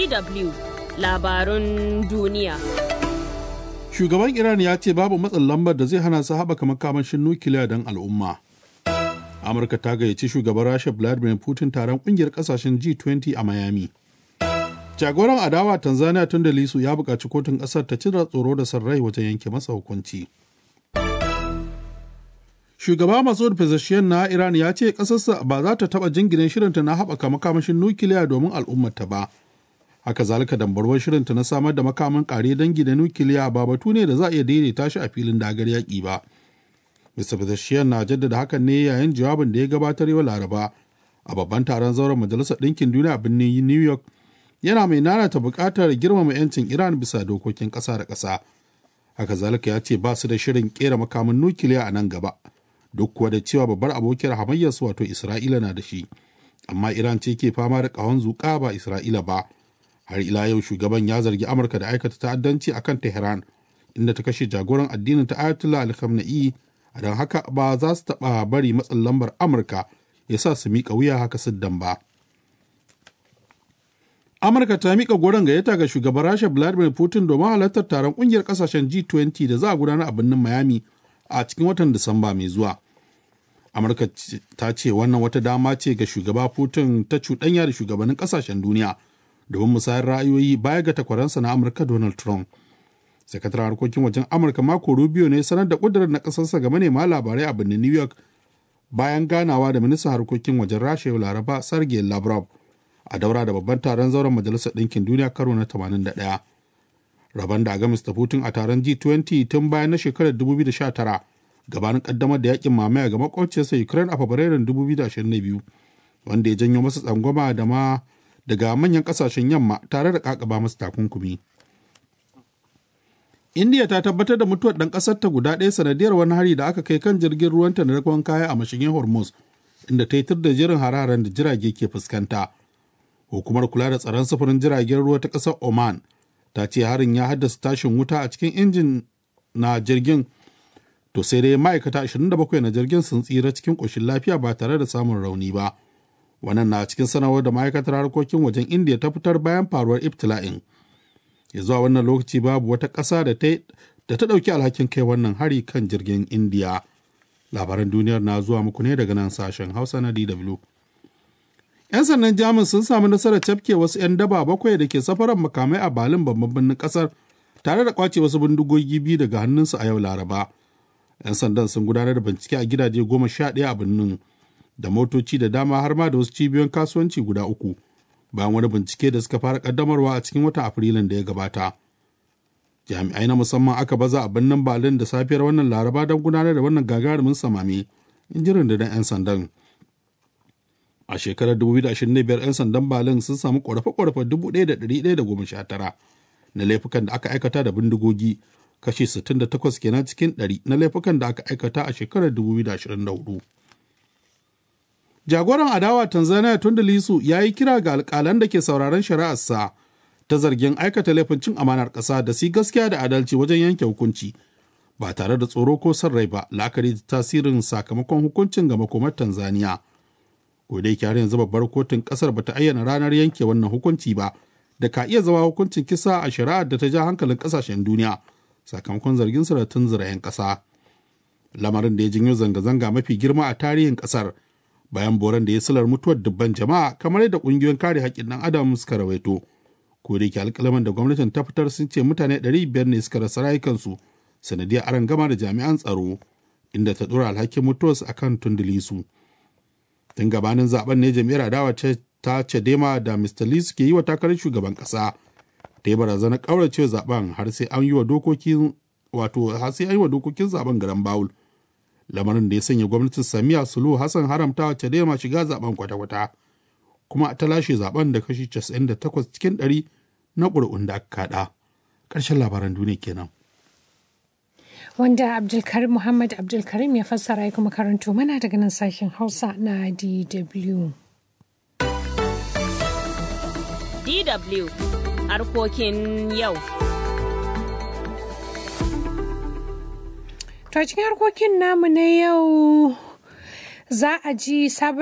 DW labarun duniya. Shugaban Iran ya ce babu matsin lambar da zai hana su haɓaka makamashin nukiliya don al'umma. Amurka ta gayyaci shugaban Rasha Vladimir Putin taron ƙungiyar ƙasashen G20 a Miami. Jagoran adawa Tanzania tun da lisu ya buƙaci kotun ƙasar ta cire tsoro da sarrai wajen yanke masa hukunci. Shugaba Masoud Pezeshkian na Iran ya ce ƙasarsa ba za ta taɓa jingine shirinta na haɓaka makamashin nukiliya domin al'ummata ba. Haka zalika dambarwar shirinta na samar da makaman ƙare dangi da nukiliya ba batu ne da za a iya daidaita shi a filin dagar yaƙi ba. Mr. Pezeshkian na jaddada hakan ne yayin jawabin da ya gabatar yau Laraba a babban taron zauren Majalisar Ɗinkin Duniya a birnin New York yana mai nanata buƙatar girmama 'yancin Iran bisa dokokin ƙasa da ƙasa. Haka zalika ya ce ba su da shirin ƙera makaman nukiliya a nan gaba. duk kuwa da cewa babbar abokiyar hamayyarsu wato Isra'ila na da shi, amma Iran ce ke fama da ƙahon zuƙa ba Isra'ila ba. Har ila yau shugaban ya zargi Amurka da aikata ta'addanci a kan Tehran, inda ta kashe jagoran addinin ta Ayatollah al-Khamenei, a don haka ba za su taɓa bari matsin lambar Amurka ya sa su miƙa wuya haka siddan ba. Amurka ta miƙa goron gayyata ga shugaban Rasha Vladimir Putin domin halartar taron ƙungiyar ƙasashen G20 da za a gudanar a birnin Miami a cikin watan Disamba mai zuwa. amurka ta ce wannan wata dama ce ga shugaba putin ta cuɗanya da shugabannin ƙasashen duniya domin musayar ra'ayoyi baya ga takwaransa na amurka donald trump sakataren harkokin wajen amurka mako rubio ne sanar da ƙudurar na ƙasarsa ga manema labarai a birnin new york bayan ganawa da ministan harkokin wajen rasha yau laraba sergei lavrov a daura da babban taron zauren majalisar ɗinkin duniya karo na 81 rabon da a ga mr putin a taron g20 tun bayan na shekarar 2019 gabanin kaddamar da yakin mamaya ga makwabciyarsa Ukraine a Fabrairun 2022 wanda ya janyo masa tsangwama da ma daga manyan kasashen yamma tare da kakaba masa takunkumi. India ta tabbatar da mutuwar ɗan ƙasar ta guda ɗaya sanadiyar wani hari da aka kai kan jirgin ruwanta na rakon kaya a mashigin Hormuz inda ta yi tur da jirin hararen da jirage ke fuskanta. Hukumar kula da tsaron sufurin jiragen ruwa ta ƙasar Oman ta ce harin ya haddasa tashin wuta a cikin injin na jirgin to sai dai ma'aikata 27 na jirgin sun tsira cikin ƙoshin lafiya ba tare da samun rauni ba wannan na cikin sanarwar da ma'aikatar harkokin wajen indiya ta fitar bayan faruwar ibtila'in ya zuwa wannan lokaci babu wata ƙasa da ta ɗauki alhakin kai wannan hari kan jirgin indiya labaran duniyar na zuwa muku ne daga nan sashen hausa na dw 'yan sannan jamus sun samu nasarar cafke wasu 'yan daba bakwai da ke safarar makamai a balin babban birnin ƙasar tare da kwace wasu bindigogi biyu daga hannunsu a yau laraba 'yan sandan sun gudanar da bincike a gidaje goma sha ɗaya a birnin da motoci da dama har ma da wasu cibiyoyin kasuwanci guda uku bayan wani bincike da suka fara kaddamarwa a cikin watan afrilun da ya gabata jami'ai na musamman aka baza a birnin berlin da safiyar wannan laraba don gudanar da wannan gagarumin samami in ji rundunar 'yan sandan a shekarar 2025 'yan sandan berlin sun samu ƙorafe-ƙorafe 1,119 na laifukan da aka aikata da bindigogi kashi 68 kenan cikin 100 na laifukan da aka aikata a shekarar 2024. Jagoran adawa Tanzania Tundulisu ya yi kira ga alƙalan da ke sauraron shari'arsa ta zargin aikata laifin cin amanar ƙasa da si gaskiya da adalci wajen yanke hukunci ba tare da tsoro ko son rai ba la'akari da tasirin sakamakon hukuncin ga makomar Tanzania. Kodai kyar yanzu babbar kotun ƙasar bata ayyana ranar yanke wannan hukunci ba da ka iya zama hukuncin kisa a shari'ar da ta ja hankalin ƙasashen duniya. sakamakon zargin da tunzura 'yan ƙasa. Lamarin da ya janyo zanga-zanga mafi girma a tarihin ƙasar bayan boran da ya silar mutuwar dubban jama'a kamar yadda ƙungiyoyin kare haƙƙin ɗan adam suka rawaito. Ko da yake alƙalaman da gwamnatin ta fitar sun ce mutane 500 ne suka rasa rayukansu sanadiyar aron gama da jami'an tsaro inda ta ɗora alhakin mutuwarsu akan tundulisu. Tun gabanin zaben ne jami'ar adawa ta Chadema da Mr. Lee suke yi wa takarar shugaban ƙasa. ta yi barazanar ƙaurace zaben har sai an yi wa dokokin wato har sai an yi wa dokokin zaben garan bawul lamarin da ya sanya gwamnatin samiya sulu hassan haramta wacce da ma shiga zaben kwata-kwata kuma ta lashe zaben da kashi 98 cikin 100 na ƙuri'un da aka kaɗa ƙarshen labaran duniya kenan wanda abdulkarim muhammad abdulkarim ya fassara ya kuma karanto mana daga nan sashen hausa na dw DW harkokin yau. To a cikin harkokin namu na yau za a ji sabon